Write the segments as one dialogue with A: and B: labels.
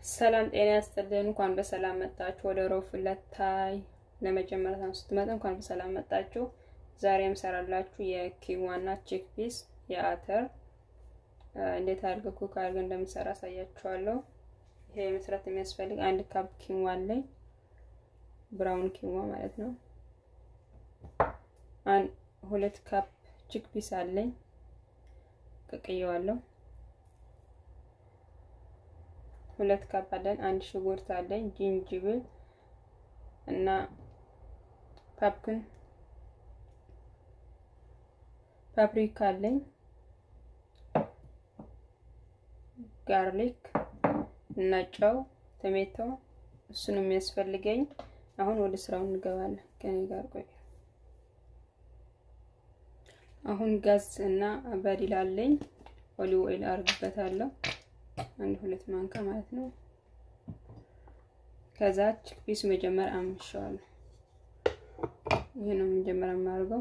A: ሰላም ጤና ያስጥልን። እንኳን በሰላም መጣችሁ ወደ ሮብ ፍለታይ ለመጀመሪያ ነው ስትመጡ እንኳን በሰላም መጣችሁ። ዛሬ የምሰራላችሁ የኪዋና ቺክ ፒስ የአተር እንዴት አድርገው ኩክ አድርገን እንደምሰራ አሳያችኋለሁ። ይሄ መስራት የሚያስፈልግ አንድ ካፕ ኪዋ አለኝ፣ ብራውን ኪዋ ማለት ነው። አንድ ሁለት ካፕ ቺክ ፒስ አለኝ፣ ቀቅየዋለሁ። ሁለት ካፕ አለን። አንድ ሽንኩርት አለኝ፣ ጂንጅብል እና ፓፕክን ፓፕሪካ አለኝ፣ ጋርሊክ እና ጨው፣ ቶሜቶ እሱን የሚያስፈልገኝ። አሁን ወደ ስራው እንገባለን። ከኔ ጋር ቆይ። አሁን ጋዝ እና በዲል አለኝ። ኦሊቭ ኦይል አርግበታለሁ አንድ ሁለት ማንካ ማለት ነው። ከዛ ቺክፒስ መጀመር አምሸዋለሁ። ይሄ ነው መጀመሪያ የማደርገው።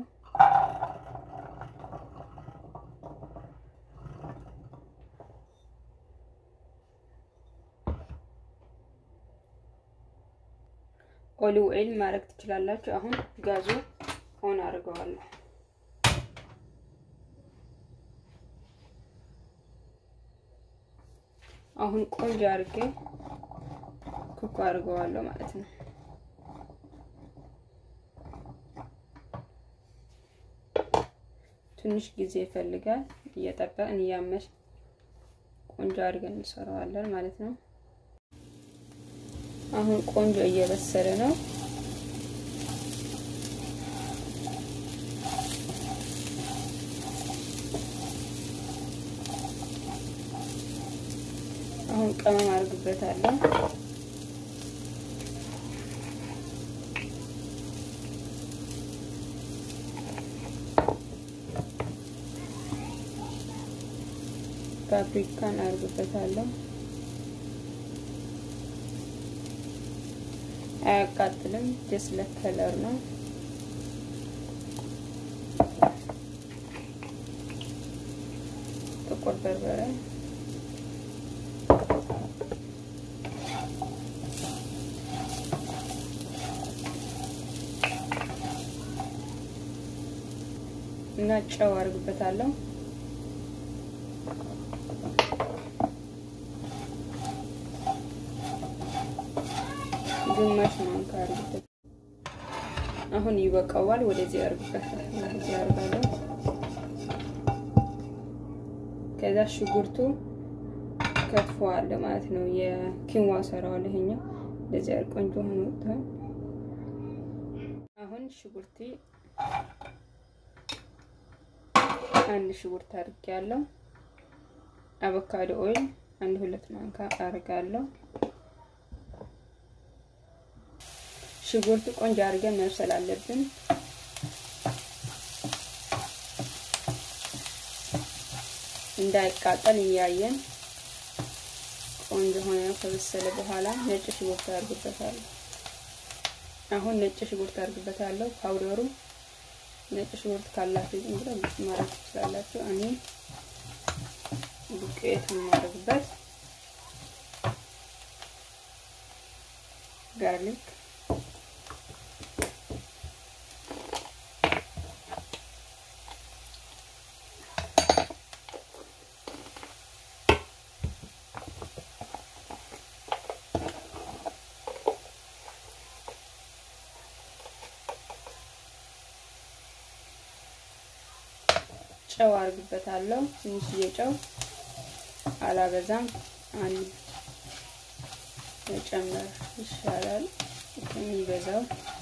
A: ኦሊቭ ኦይል ማድረግ ትችላላችሁ። አሁን ጋዙ ኦን አድርገዋለሁ። አሁን ቆንጆ አድርጌ ኩክ አድርገዋለሁ ማለት ነው። ትንሽ ጊዜ ይፈልጋል። እየጠበቅን እያመሽ ቆንጆ አድርገን እንሰራዋለን ማለት ነው። አሁን ቆንጆ እየበሰለ ነው። አሁን ቅመም አድርግበታለሁ። ፓፕሪካን አድርግበታለሁ። አያቃጥልም፣ ጀስ ለከለር ነው። ጥቁር በርበሬ እና ጨው አድርግበታለሁ። ግማሽ ማንካ አድርግበት። አሁን ይበቃዋል። ወደዚህ አድርግበታለሁ። ወደዚህ አድርጋለሁ። ከዛ ሽጉርቱ ከትፈዋለሁ ማለት ነው። የኪንዋ ሰራዋለሁ። ይሄኛው እንደዚህ አድርግ ቆንጆ ሆኖ ወጥቷል። አሁን ሽጉርቲ አንድ ሽንኩርት አድርጌያለሁ። አቮካዶ ኦይል አንድ ሁለት ማንካ አድርጋለሁ። ሽንኩርቱ ቆንጆ አድርገን መብሰል አለብን። እንዳይቃጠል እያየን ቆንጆ ሆነ ከበሰለ በኋላ ነጭ ሽንኩርት አድርግበታለሁ። አሁን ነጭ ሽንኩርት አድርግበታለሁ ፓውደሩ ነጭ ሽንኩርት ካላችሁ ዝም ብለው ማድረግ ትችላላችሁ። እኔ ዱቄት የማደርግበት ጋርሊክ ጨው አድርግበታለሁ። ትንሽዬ ጨው አላበዛም። አንድ መጨመር ይሻላል ከሚበዛው።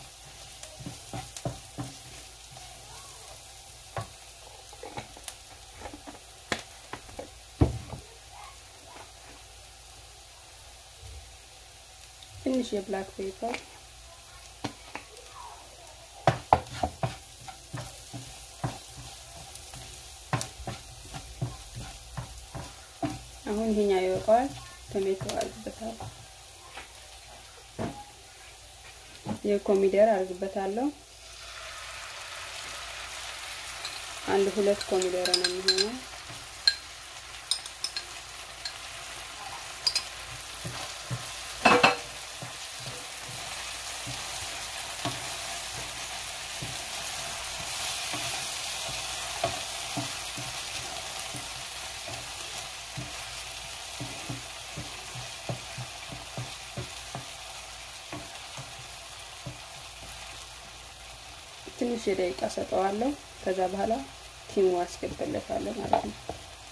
A: ትንሽ የብላክ ፔፐር አሁን ይሄኛው ይወጣዋል። ቶሜቶ አድርግበታለሁ። የኮሚደር አድርግበታለሁ። አንድ ሁለት ኮሚደር ነው የሚሆነው። ትንሽ የደቂቃ ሰጠዋለሁ። ከዛ በኋላ ኪንዋ አስገባለታለሁ ማለት ነው።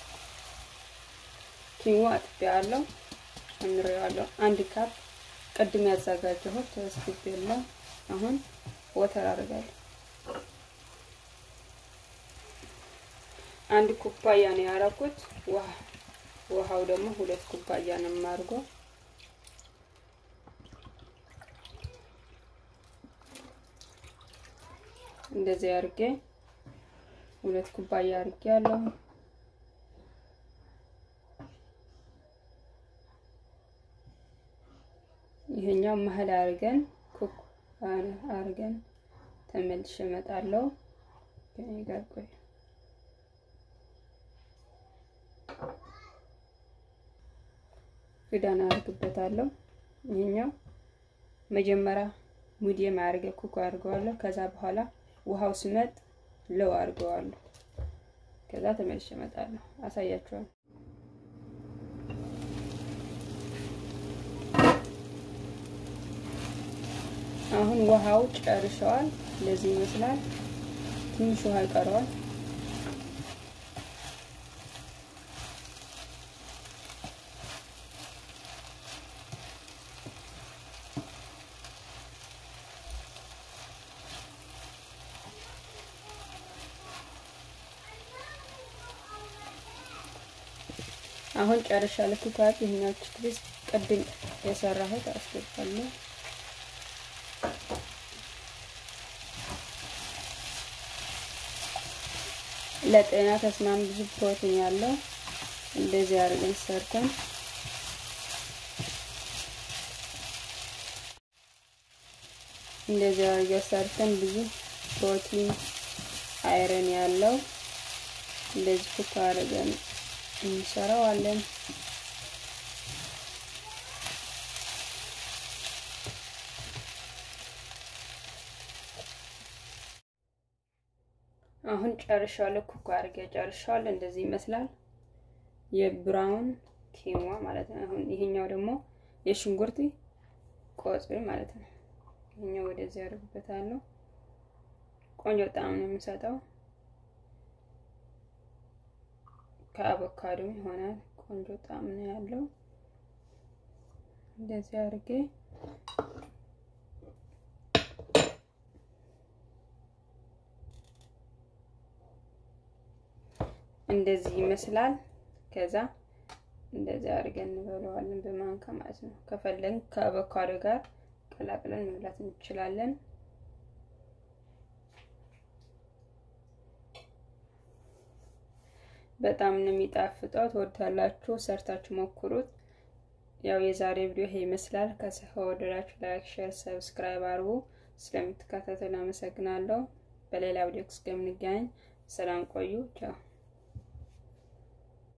A: ኪንዋ አጥቤዋለሁ፣ ጨምሬዋለሁ። አንድ ካፕ ቅድም ያዘጋጀሁት አስገባለሁ። አሁን ወተር አድርጋለሁ። አንድ ኩባያ ነው ያደረኩት ውሃ ውሃው ደግሞ ሁለት ኩባያ ነው የማድርገው። እንደዚህ አድርጌ ሁለት ኩባያ አድርጌ ያለው ይሄኛው መሀል አድርገን ኩክ አድርገን ተመልሼ እመጣለሁ። ከኔ ጋር ቆይ ክዳን አድርግበታለሁ። ይሄኛው መጀመሪያ ሚዲየም አድርጌ ኩክ አድርገዋለሁ። ከዛ በኋላ ውሃው ሲመጥ ለው አድርገዋለሁ። ከዛ ተመልሼ እመጣለሁ፣ አሳያችኋለሁ። አሁን ውሃው ጨርሸዋል። እንደዚህ ይመስላል። ትንሽ ውሃ ይቀረዋል። አሁን ጨርሻለሁ። ኩካት ይሄኛው ችክሪስ ቅድም የሰራሁት አስገባለሁ። ለጤና ተስማሚ ብዙ ፕሮቲን ያለው እንደዚህ አድርገን ሰርተን እንደዚህ አድርገን ሰርተን ብዙ ፕሮቲን አይረን ያለው እንደዚህ ኩክ አድርገን እንሰራዋለን። አሁን ጨርሻለሁ። ኩክ አድርጌ ጨርሻለሁ። እንደዚህ ይመስላል የብራውን ኪንዋ ማለት ነው። አሁን ይሄኛው ደግሞ የሽንኩርት ቆጽል ማለት ነው። ይሄኛው ወደዚህ ያደርግበታለሁ። ቆንጆ ጣዕም ነው የሚሰጠው። ከአቮካዶ ይሆናል። ቆንጆ ጣዕም ነው ያለው። እንደዚህ አድርጌ እንደዚህ ይመስላል። ከዛ እንደዚህ አድርገን እንበለዋለን በማንካ ማለት ነው። ከፈለግን ከአቮካዶ ጋር ቀላቅለን መብላት እንችላለን። በጣም ነው የሚጣፍጠው። ትወዳላችሁ፣ ሰርታችሁ ሞክሩት። ያው የዛሬ ቪዲዮ ይሄ ይመስላል። ከወደዳችሁ ላይክ፣ ሼር፣ ሰብስክራይብ አድርጉ። ስለምትከታተሉ አመሰግናለሁ። በሌላ ቪዲዮ እስከምንገናኝ ሰላም ቆዩ። ቻው